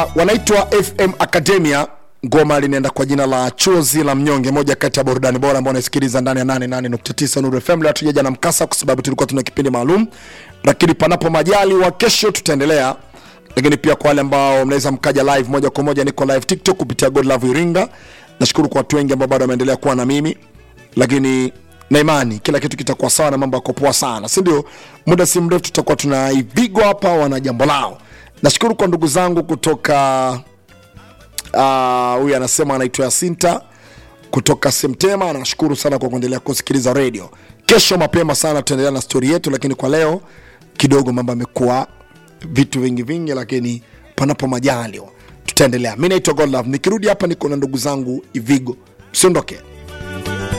wanaitwa fm academia ngoma linaenda kwa jina la chozi la mnyonge moja kati ya burudani bora ambao unaisikiliza ndani ya 88.9 nuru fm leo hatujaja na mkasa kwa sababu tulikuwa tuna kipindi maalum lakini panapo majali wa kesho tutaendelea lakini pia kwa wale ambao mnaweza mkaja live moja kwa moja niko live tiktok kupitia god love iringa nashukuru kwa watu wengi ambao bado wameendelea kuwa na mimi lakini na imani kila kitu kitakuwa sawa na mambo yako poa sana si ndio muda si mrefu tutakuwa tuna ivigo hapa wana jambo lao nashukuru kwa ndugu zangu kutoka Ah, huyu uh, anasema anaitwa yasinta kutoka semtema nashukuru sana kwa kuendelea kusikiliza radio kesho mapema sana tutaendelea na stori yetu lakini kwa leo kidogo mambo amekuwa vitu vingi vingi lakini panapo majaliwa tutaendelea mi naitwa godlove nikirudi hapa niko na ndugu zangu ivigo msiondoke